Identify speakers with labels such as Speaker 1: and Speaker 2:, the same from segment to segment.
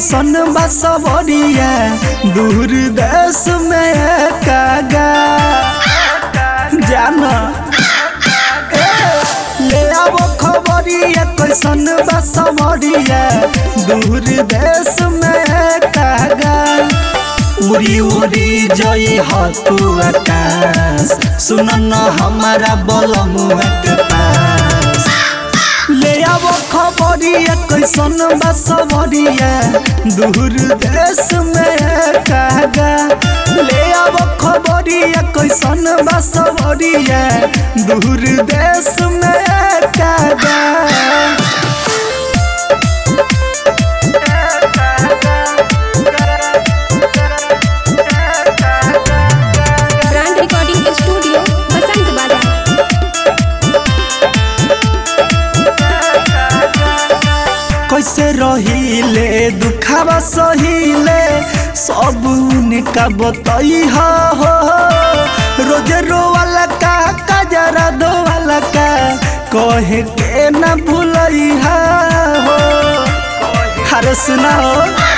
Speaker 1: कैसन बा सबरिया दूर देश में कागा जाना ले आओ खबरिया कैसन बा सबरिया दूर देश में कागा उड़ी उड़ी जई ह तू आकाश सुन न हमारा बलमुआ के पास ले आओ खबरिया कैसन बा सबरिया दूर देश में कागा ले आओ खबरिया कैसन बा सबरिया दूर देश में कागा
Speaker 2: ब्रांड रिकॉर्डिंग स्टूडियो बसंत बाजार
Speaker 1: कैसे रहिले दुखावा सहिले सब उनका बतई हो रोज रोवाला का कजरा दोवाला का कहे के न भूलई हो हरे सुनाओ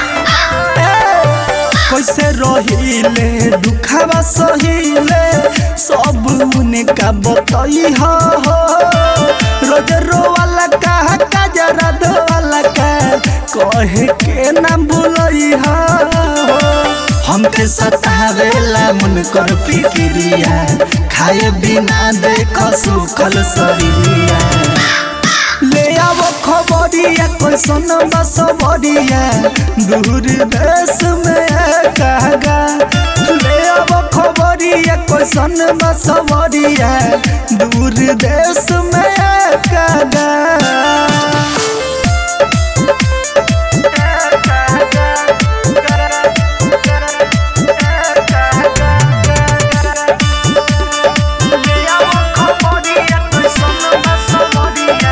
Speaker 1: कैसे रहिले दुखावा सहिले सब उनका बतई हो रोज रोवाला का कजरा दोवाला का कहे के न भूलई हो हमके सतावेला मन कर फिक्रिया खाए बिना देख सुखल शरीरिया ले आओ खबरिया कैसन बसबरिया दूर देश में कागा ले आओ खबरिया कैसन बसबरिया दूर देश में कागा ले आओ खबरिया कैसन बसबरिया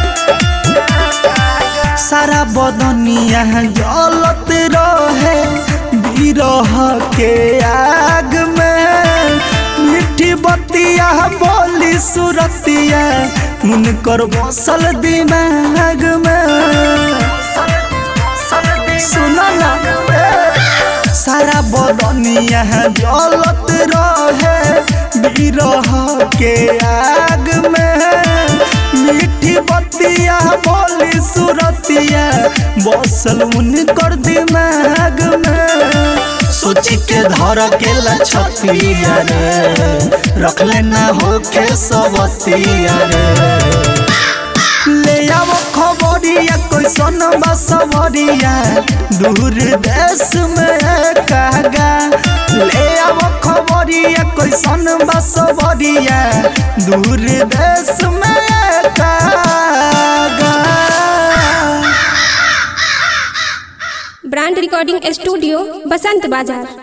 Speaker 1: सारा बदनिया जलत रहे बिरह के आग में मीठी बतिया बोली सुरतिया उनकर बसल दिमाग में सुनो ना सारा बदनिया जलत रहे बिरह के आग में मीठी बतिया बोली सुरतिया बसल उनकर दिमाग में सोची के धर के लछतिया रे रख लेना हो के सबतिया रे ले आओ खबरिया कैसन बसवरिया दूर देश में कागा ले आओ खबरिया कैसन बसवरिया दूर देश में कागा
Speaker 2: ब्रांड रिकॉर्डिंग स्टूडियो बसंत बाजार